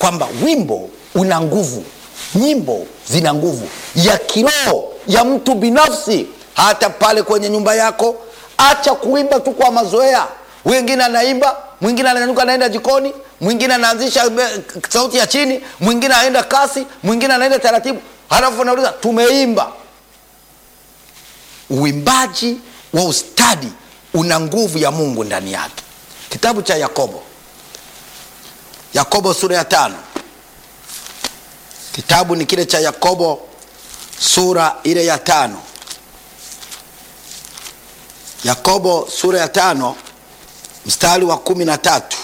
kwamba wimbo una nguvu nyimbo zina nguvu ya kiroho ya mtu binafsi hata pale kwenye nyumba yako acha kuimba tu kwa mazoea wengine anaimba mwingine ananyanyuka anaenda jikoni mwingine anaanzisha be- sauti ya chini mwingine anaenda kasi mwingine anaenda taratibu halafu anauliza tumeimba uimbaji wa ustadi una nguvu ya mungu ndani yake kitabu cha yakobo yakobo sura ya tano kitabu ni kile cha yakobo sura ile ya tano yakobo sura ya tano mstari wa kumi na tatu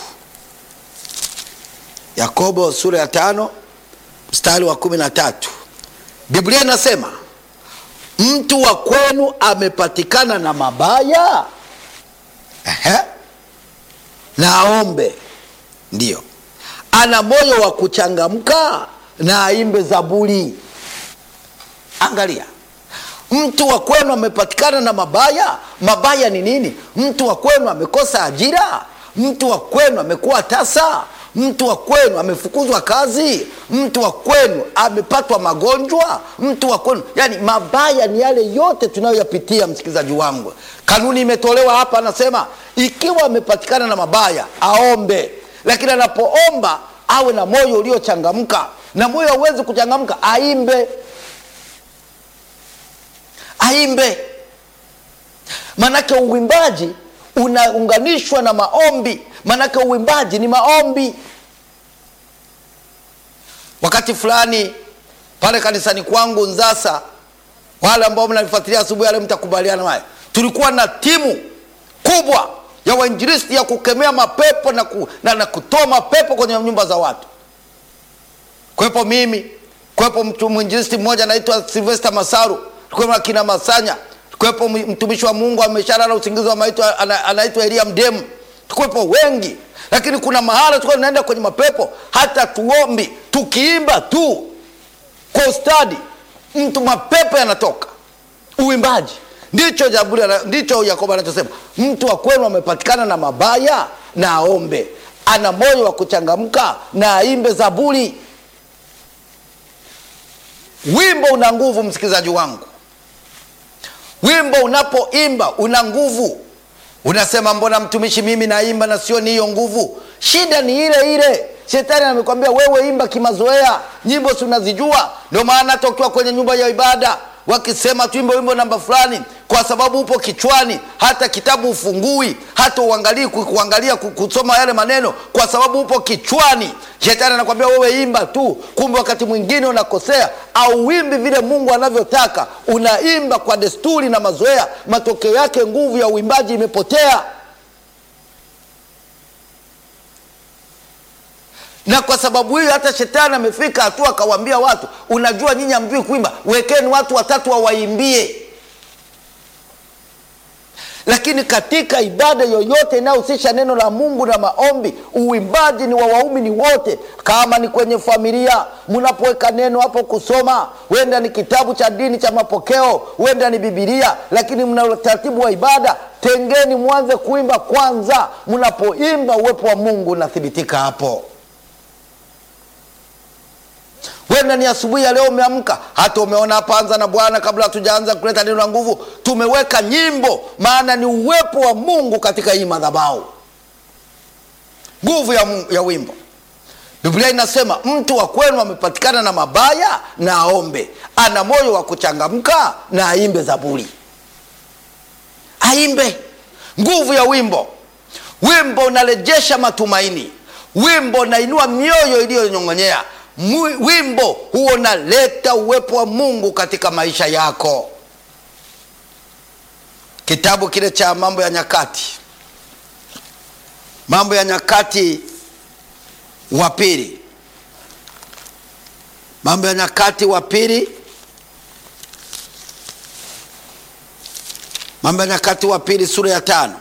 yakobo sura ya tano mstari wa kumi na tatu biblia inasema mtu wa kwenu amepatikana na mabaya Ehe. na aombe ndiyo ana moyo wa kuchangamka na aimbe zaburi angalia mtu wa kwenu amepatikana na mabaya mabaya ni nini mtu wa kwenu amekosa ajira mtu wa kwenu amekuwa tasa mtu wa kwenu amefukuzwa kazi mtu wa kwenu amepatwa magonjwa mtu wa kwenu yani mabaya ni yale yote tunayoyapitia msikilizaji wangu kanuni imetolewa hapa anasema ikiwa amepatikana na mabaya aombe lakini anapoomba awe na moyo uliochangamka na moyo hauwezi kuchangamka aimbe aimbe manake uwimbaji unaunganishwa na maombi manake uwimbaji ni maombi wakati fulani pale kanisani kwangu nzasa wale ambao mnanifuatilia asubuhi yale mtakubaliana naye tulikuwa na timu kubwa ya wainjilisti ya kukemea mapepo na, ku, na, na kutoa mapepo kwenye nyumba za watu kwepo mimi kwepo mtu mwinjilisti mmoja anaitwa silvester masaru kwepo akina masanya kwepo mtumishi wa mungu ameshalala usingizi wa maitwa ana- anaitwa elia mdemu tukwepo wengi lakini kuna mahala tukuwa tunaenda kwenye mapepo hata tuombi tukiimba tu kwa ustadi mtu mapepo yanatoka uimbaji ndicho Zaburi ana- ndicho yakobo anachosema mtu wa kwenu amepatikana na mabaya na aombe ana moyo wa kuchangamka na aimbe zaburi wimbo una nguvu msikilizaji wangu wimbo unapoimba una nguvu unasema mbona mtumishi mimi naimba na sio ni hiyo nguvu shida ni ile ile shetani amekwambia wewe imba kimazoea nyimbo si unazijua ndio maana hata ukiwa kwenye nyumba ya ibada wakisema tuimbe wimbo namba fulani kwa sababu upo kichwani hata kitabu ufungui hata uangalii ku- kuangalia ku- kusoma yale maneno kwa sababu upo kichwani shetani anakwambia wewe imba tu kumbe wakati mwingine unakosea au wimbi vile mungu anavyotaka unaimba kwa desturi na mazoea matokeo yake nguvu ya uimbaji imepotea na kwa sababu hiyo hata shetani amefika hatua akawaambia watu unajua nyinyi hamjui kuimba wekeni watu watatu wawaimbie lakini katika ibada yoyote inayohusisha neno la mungu na maombi uimbaji ni wa waumini wote kama ni kwenye familia mnapoweka neno hapo kusoma huenda ni kitabu cha dini cha mapokeo huenda ni bibilia lakini mna utaratibu wa ibada tengeni mwanze kuimba kwanza mnapoimba uwepo wa mungu unathibitika hapo wenda ni asubuhi ya leo umeamka hata umeona hapa anza na bwana kabla hatujaanza kuleta neno la nguvu tumeweka nyimbo maana ni uwepo wa mungu katika hii madhabau nguvu ya, Mungu- ya wimbo biblia inasema mtu wa kwenu amepatikana na mabaya na aombe ana moyo wa kuchangamka na aimbe zaburi aimbe nguvu ya wimbo wimbo unarejesha matumaini wimbo unainua mioyo iliyonyong'onyea Mwi- wimbo huo unaleta uwepo wa mungu katika maisha yako kitabu kile cha mambo ya nyakati mambo ya nyakati wa pili mambo ya nyakati wa pili mambo ya nyakati wa pili sura ya tano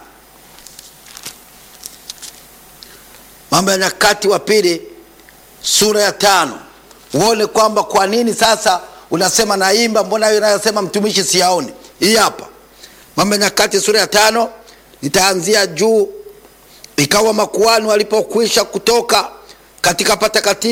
mambo ya nyakati wa pili sura ya tano uone kwamba kwa nini sasa unasema naimba mbona hiyo inayosema mtumishi siyaoni hii hapa mambo ya nyakati sura ya tano nitaanzia juu ikawa makuani walipokwisha kutoka katika patakatifu